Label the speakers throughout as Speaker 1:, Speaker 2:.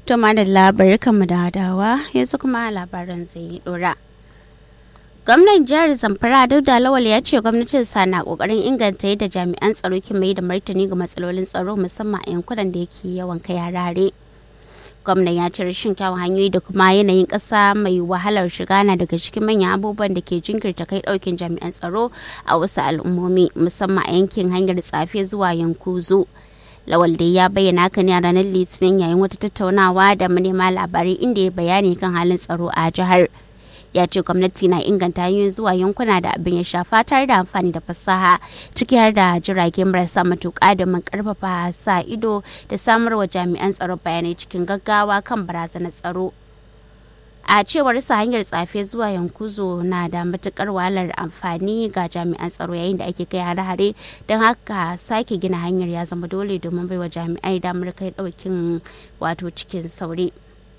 Speaker 1: To madalla barkanmu da hadawa yanzu kuma labaran zai dora. Gwamnan jihar Zamfara Dauda Lawal ya ce gwamnatin sa na kokarin inganta yadda jami'an tsaro ke mai da martani ga matsalolin tsaro musamman a yankunan da yake yawan kai harare. Gwamnan ya ce rashin kyawun hanyoyi da kuma yanayin ƙasa mai wahalar shiga na daga cikin manyan abubuwan da ke jinkirta kai ɗaukin jami'an tsaro a wasu al'ummomi musamman a yankin hanyar tsafe zuwa yankuzo. lawal dai ya bayyana haka ne a ranar litinin yayin wata tattaunawa da manema labarai inda ya bayani kan halin tsaro a jihar ya ce gwamnati na inganta hanyoyin zuwa yankuna da abin ya shafa tare da amfani da fasaha ciki har da jirage marasa matuƙa domin karfafa sa ido da samar wa jami'an tsaro bayanai cikin gaggawa kan barazanar tsaro a cewar sa hanyar tsafe zuwa yankuzo na da matukar wahalar amfani ga jami'an tsaro yayin da ake kai hare-hare don haka sake gina hanyar ya zama dole domin baiwa jami'ai damar kai daukin wato cikin sauri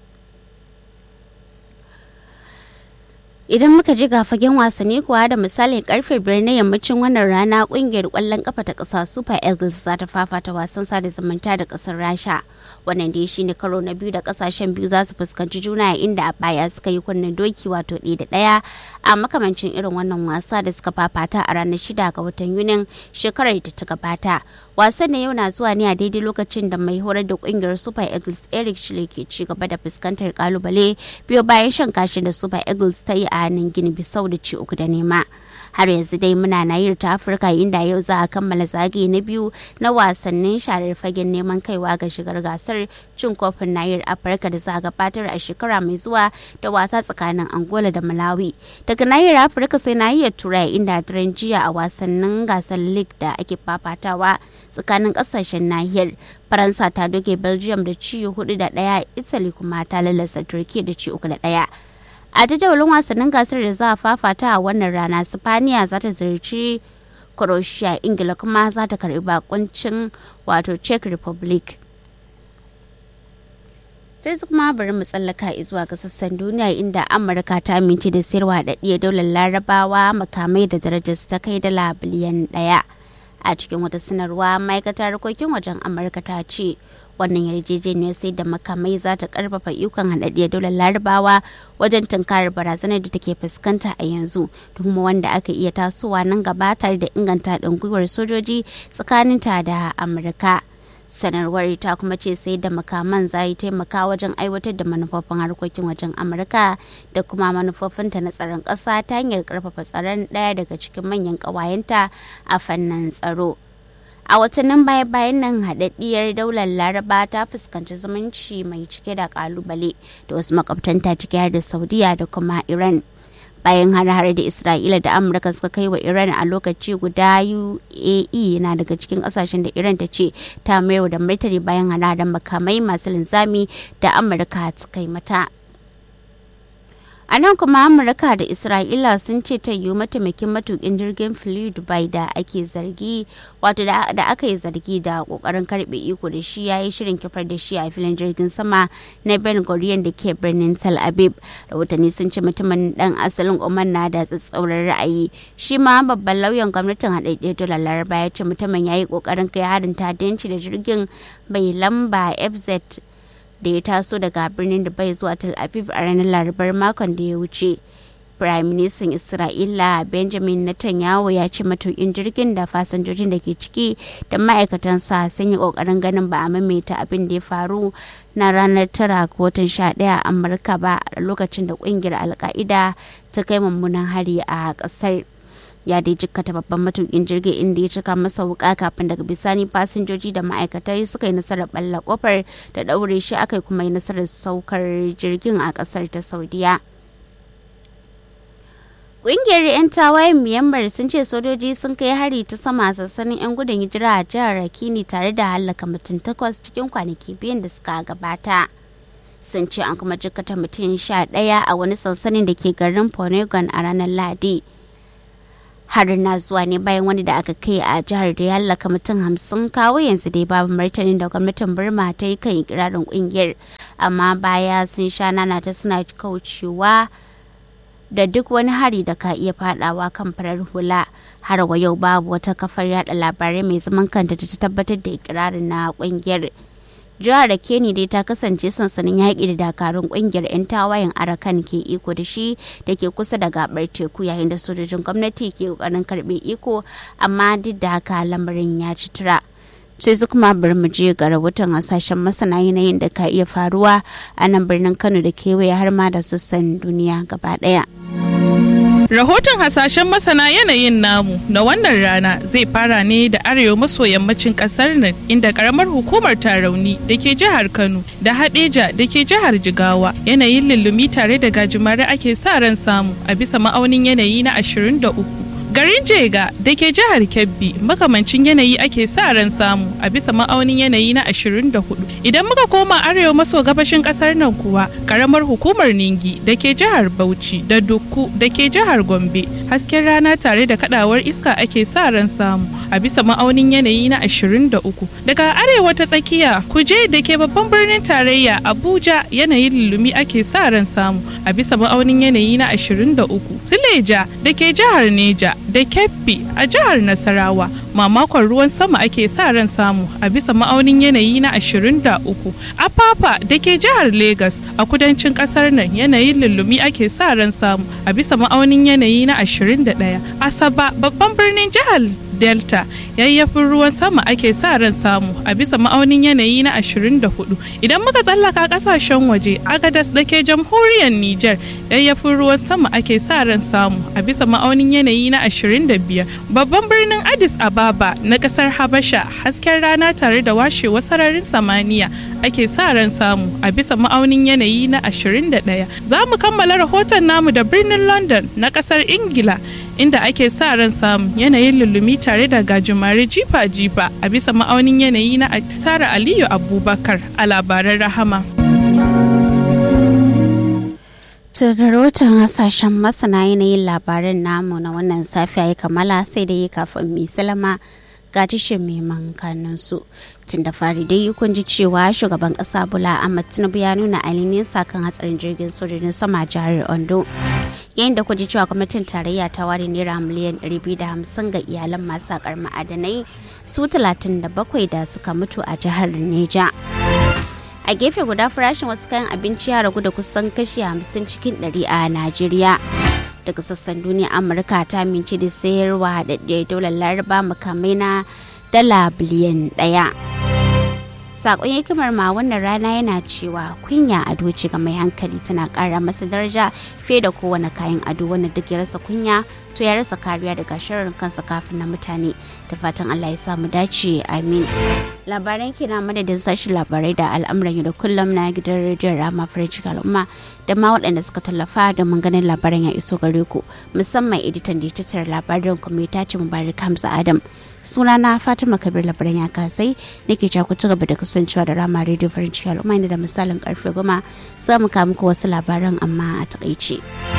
Speaker 1: idan muka ji ga fagen wasanni kuwa da misalin karfe biyar na yammacin wannan rana kungiyar kwallon kafa ta kasa super eagles za ta fafata wasan sada zumunta da kasar rasha wannan dai shine karo na biyu da kasashen biyu za su fuskanci juna inda a baya suka yi kunnen doki wato ɗaya da ɗaya a makamancin irin wannan wasa da suka fafata a ranar shida ga watan yunin shekarar da ta gabata wasan na yau na zuwa ne a daidai lokacin da mai horar da kungiyar super eagles eric shile ke ci gaba da fuskantar kalubale biyo bayan shan kashin da super eagles ta yi a nan gini bisau da ci uku da nema har yanzu dai muna nahiyar ta afirka inda yau za a kammala zagaye na biyu na wasannin sharar fagen neman kaiwa ga shigar gasar cin kofin nahiyar afirka da za a gabatar a shekara mai zuwa da wasa tsakanin angola da malawi daga nahiyar afirka sai nahiyar turai inda daren jiya a wasannin gasar league da ake fafatawa tsakanin kasashen nahiyar faransa ta doke belgium da ci hudu da daya italy kuma ta lalasa turkiya da ci uku da daya a jadawalin wasannin gasar da za a fafata a wannan rana sifaniya za ta ziyarci croatia ingila kuma za ta karbi bakuncin wato czech republic sai su kuma bari mu tsallaka zuwa ga sassan duniya inda amurka ta amince da sayarwa da ɗiya daular larabawa makamai da darajar ta kai dala biliyan ɗaya a cikin wata sanarwa ma'aikatar harkokin wajen amurka ta ce wannan yarjejeniyar sai da makamai za ta karfafa ikon haɗaɗɗiyar dolar larabawa wajen tunkarar barazanar da take fuskanta a yanzu da kuma wanda aka iya tasowa nan gaba tare da inganta haɗin gwiwar sojoji tsakaninta da amurka sanarwar ta kuma ce sai da makaman za yi taimaka wajen aiwatar da manufofin harkokin wajen amurka da kuma manufofinta na tsaron ƙasa ta hanyar karfafa tsaron ɗaya daga cikin manyan ƙawayenta a fannin tsaro a watannin baya-bayan nan haɗaɗɗiyar daular laraba ta fuskanci zumunci mai cike da kalubale da wasu makwabtanta ciki har da saudiya da kuma iran bayan har-har da isra'ila da amurka suka kai wa iran a lokaci guda uae na daga cikin kasashen da iran ta ce ta mayar da martani bayan har makamai masu linzami da amurka ta kai mata a nan kuma amurka da isra'ila sun ce ta yiwu mataimakin matukin jirgin fili dubai da ake zargi wato da aka yi zargi da kokarin karbe iko da shi ya yi shirin kifar da shi a filin jirgin sama na ben gurion da ke birnin tel aviv rahotanni sun ce mutumin dan asalin oman na da tsatsauran ra'ayi shi ma babban lauyan gwamnatin haɗaɗɗiyar dolar laraba ya ce mutumin ya yi kokarin kai harin ta'addanci da jirgin mai lamba fz da ya taso daga birnin Dubai zuwa Tel Aviv a ranar Larabar makon da ya wuce. Prime Minister Isra'ila Benjamin Netanyahu ya ce matukin jirgin da fasinjojin da ke ciki da ma'aikatansa sun yi kokarin ganin ba a maimaita abin da ya faru na ranar tara ga watan sha ɗaya a Amurka ba a lokacin da kungiyar Alka'ida ta kai mummunan hari a ƙasar. ya dai jikkata babban matukin jirgin inda ya cika masa wuka kafin daga bisani fasinjoji da ma'aikatai suka yi nasarar balla kofar da daure shi aka kuma yi nasarar saukar jirgin a kasar ta saudiya Ƙungiyar 'yan tawayen Myanmar sun ce sojoji sun kai hari ta sama sassanin 'yan gudun hijira a jihar Rakini tare da hallaka mutum takwas cikin kwanaki biyun da suka gabata. Sun ce an kuma jikkata mutum sha ɗaya a wani sansanin da ke garin Ponegon a ranar Lahadi. harin na zuwa ne bayan wani da aka kai a jihar da ya hallaka mutum hamsin kawo yanzu dai babu martanin da gwamnatin burma ta yi kan ikirarin kungiyar amma baya sun sha nana ta suna kaucewa da duk wani hari da ka iya fadawa kan farar hula har wa yau babu wata kafar yada labarai mai zaman kanta da ta tabbatar da ikirarin na kungiyar jihar keni dai ta kasance sansanin yaƙi da dakarun ƙungiyar 'yan tawayen arakan ke iko da shi da ke kusa da gabar teku yayin da sojojin gwamnati ke ƙoƙarin karɓe iko amma duk da haka lamarin ya ci tura sai su kuma bari mu je ga rahoton hasashen masana yanayin da ka iya faruwa a nan birnin kano da kewaye har ma da sassan duniya gaba ɗaya.
Speaker 2: Rahoton hasashen masana yanayin namu na wannan rana zai fara ne da arewa maso yammacin kasar nan inda karamar hukumar tarauni da ke jihar Kano da Hadeja da ke jihar Jigawa yanayin lullumi tare da gajimare ake sa ran samu a bisa ma'aunin yanayi na 23. Garin Jega da ke jihar Kebbi makamancin yanayi ake sa ran samu a bisa ma'aunin yanayi na 24. Idan muka koma arewa maso gabashin kasar nan kuwa karamar hukumar Ningi da ke jihar Bauchi da Dukku da ke jihar Gombe hasken rana tare da kadawar iska ake sa ran samu a bisa ma'aunin yanayi na 23. Daga arewa ta tsakiya kuje da ke babban birnin tarayya Abuja yanayin lulumi ake sa ran samu a bisa ma'aunin yanayi na 23. Sileja da ke jihar Neja da Kebbi a jihar Nasarawa mamakon ruwan sama ake sa ran samu a bisa ma'aunin yanayi na 23. Apapa da ke jihar Legas a kudancin kasar nan yanayin lullumi ake sa ran samu a bisa ma'aunin yanayi na 21. Asaba babban birnin jihar delta yayyafin ruwan sama ake sa ran samu a bisa ma'aunin yanayi na 24 idan muka tsallaka kasashen waje agadas da ke jamhuriyar niger yayyafin ruwan sama ake sa ran samu a bisa ma'aunin yanayi na 25 babban birnin addis ababa na kasar habasha hasken rana tare da washewar sararin samaniya ake sa ran samu a bisa ma'aunin yanayi na 21 za mu kammala rahoton namu da birnin london na kasar ingila inda ake sa ran samu yanayin lullumi tare da gajimare jifa-jifa a bisa ma'aunin yanayi na Sara Aliyu Abubakar a labaran rahama.
Speaker 1: rahoton hasashen masana yanayin labaran namu na wannan safiya ya kammala sai da yi kafin mai salama ga tishin mai su tun da fari dai kun ji cewa shugaban kasa bula ahmad tinubu ya nuna ainihin sakan hatsarin jirgin sojojin sama jihar ondo yayin da ji cewa gwamnatin tarayya ta ware naira miliyan 250 ga iyalan masu sakar ma'adanai su 37 da suka mutu a jihar neja a gefe guda farashin wasu kayan abinci ya ragu da kusan kashi 50 cikin 100 a najeriya daga sassan duniya amurka ta minci da sayarwa haɗaɗɗiyar daular laraba makamai na dala biliyan ɗaya sakon hikimar ma wannan rana yana cewa kunya ado ce ga mai hankali tana ƙara masa daraja fiye da kowane kayan ado wanda duk ya rasa kunya to ya rasa kariya daga shirin kansa kafin na mutane da fatan allah ya samu dace amin labaran kina madadin sashi labarai da al'amuran yau da kullum na gidan rediyon rama farin al'umma da ma waɗanda suka tallafa da mun ganin labaran ya iso gare ku musamman editan da ya tattara labarin kuma ya tace mubarak hamza adam sunana fatima kabir labaran ya kasai nake ja ku ci gaba da kasancewa da rama rediyo farin ciki al'umma da misalin karfe goma za mu kawo muku wasu labaran amma a takaice.